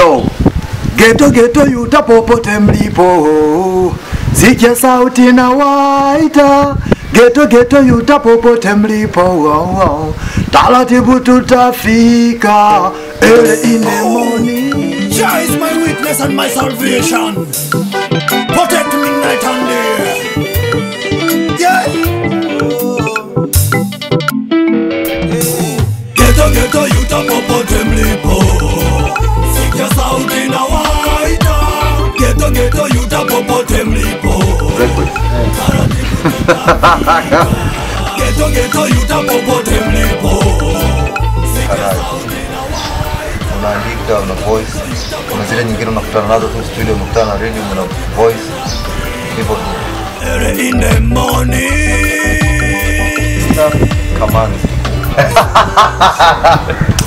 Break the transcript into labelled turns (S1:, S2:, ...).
S1: Yo, geto geto yuta popote mlipo, sikia sauti na waita. Geto geto yuta popote mlipo, oh, oh. taratibu tutafika early in the morning.
S2: Jah is my witness and my salvation. Protect me night and day. Yeah. Geto geto yuta popote mlipo. Sikia sauti na waita. Geto geto yuta popote mlipo. Geto geto yuta popote mlipo. Sikia sauti na waita.
S3: unaandika una voice kuna zile nyingine unakutana nazo tu studio unakutana na radio una voice hivyo tu
S2: Early in the morning.
S3: Stuff, come on